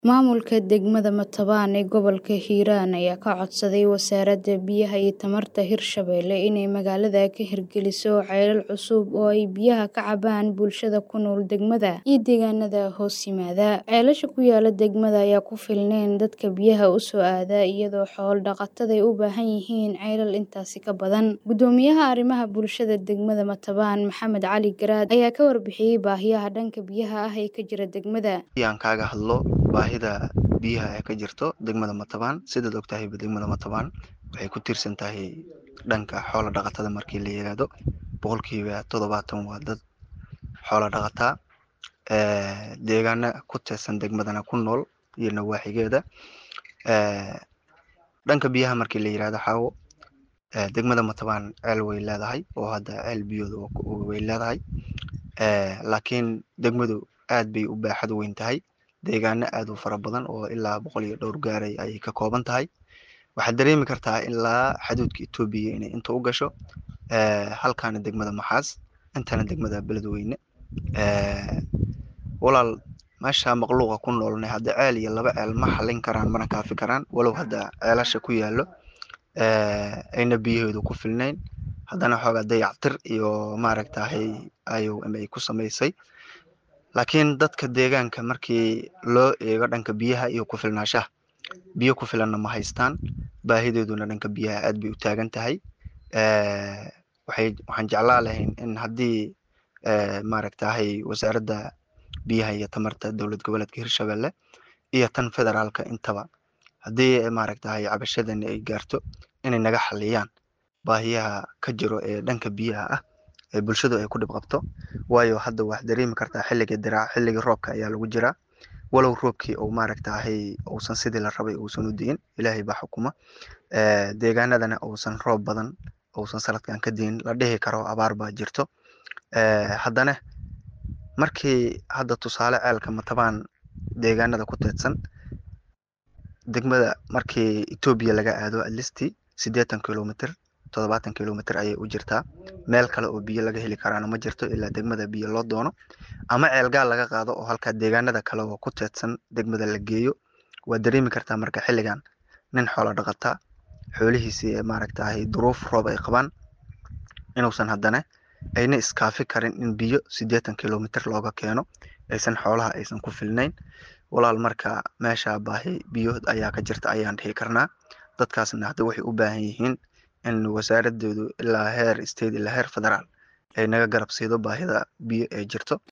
Maamulka degmada Matabaan ee gobolka Hiiraan ayaa ka codsaday Wasaaradda Biyaha iyo Tamarta Hirshabelle inay magaalada ka hirgeliso ceelal cusub oo ay biyaha ka cabaan bulshada ku nool degmada iyo deegaanada hoos yimaada. Ceelasha ku yaala degmada ayaan ku filnayn dadka biyaha u soo aada iyadoo xoolo dhaqatada ay u baahan yihiin ceelal intaasi ka badan. Guddoomiyaha arrimaha bulshada degmada Matabaan Maxamed Cali Garaad ayaa ka warbixiyay baahiyaha dhanka biyaha ah ee ka jira degmada. aan kaaga hadlo baahida biyaha ee ka jirto degmada Matabaan sidaad ogtahay degmada Matabaan waxay ku tiirsan tahay dhanka xoolo dhaqatada markii la yiraahdo boqolkiiba toddobaatan waa dad xoolo dhaqataa ee deegaana ku teedsan degmadana ku nool iyo nawaaxigeeda ee dhanka biyaha markii la yiraahdo xawo ee degmada Matabaan ceel way leedahay oo hadda ceel biyooda way leedahay ee laakiin degmadu aad bay u baaxad weyn tahay deegaano aad u fara badan oo ilaa boqol iyo dhowr gaaray ayay ka kooban tahay waxaad dareemi kartaa ilaa xaduudka Itoobiya inay inta u gasho ee halkaana degmada Maxaas intana degmada Beledweyne ee walaal meesha makhluuqa ku noolnay hadda ceel iyo laba ceel ma xallin karaan mana kaafi karaan walow hadda ceelasha ku yaallo ee ayna biyahoodu ku filnayn haddana xoogaa dayactir iyo maaragtahay ayuu ay ku samaysay laakiin dadka deegaanka markii loo eego dhanka biyaha iyo ku filnaanshaha biyo ku filanna ma haystaan baahidooduna dhanka biyaha aad bay u taagan tahay ee waxay waxaan jeclaan lahayn in haddii ee maaragtahay wasaaradda biyaha iyo tamarta dowlad goboleedka Hirshabelle iyo tan federaalka intaba haddii maaragtahay cabashadani ay gaarto inay naga xalliyaan baahiyaha ka jiro ee dhanka biyaha ah ee bulshadu ay ku dhib qabto waayo hadda waxaad dareemi kartaa xilliga diraac xilliga roobka ayaa lagu jiraa walow roobkii uu maaragtahay uusan sidii la rabay uusan u diin ilaahay baa xukuma ee deegaanadana uusan roob badan uusan sanadkan ka diin la dhihi karo abaar baa jirto ee haddana markii hadda tusaale ceelka Matabaan deegaanada ku teedsan degmada markii Itoobiya laga aado at least siddeetan kilomitir toddobaatan kilomitir ayay u jirtaa meel kale oo biyo laga heli karaana ma jirto ilaa degmada biyo loo doono ama ceelgaal laga qaado oo halkaa deegaanada kale oo ku teedsan degmada la geeyo waad dareemi kartaa marka xilligan nin xoolo dhaqataa xoolihiisii ee maaragtahay duruuf roob ay qabaan inuusan haddana ayna iskaafi karin in biyo siddeetan kilomitir looga keeno aysan xoolaha aysan ku filnayn walaal marka meesha baahi biyo ayaa ka jirta ayaan dhihi karnaa dadkaasna hadda waxay u baahan yihiin in wasaaradoodu ilaa heer state ilaa heer federaal ay naga garab siido baahida biyo ee jirto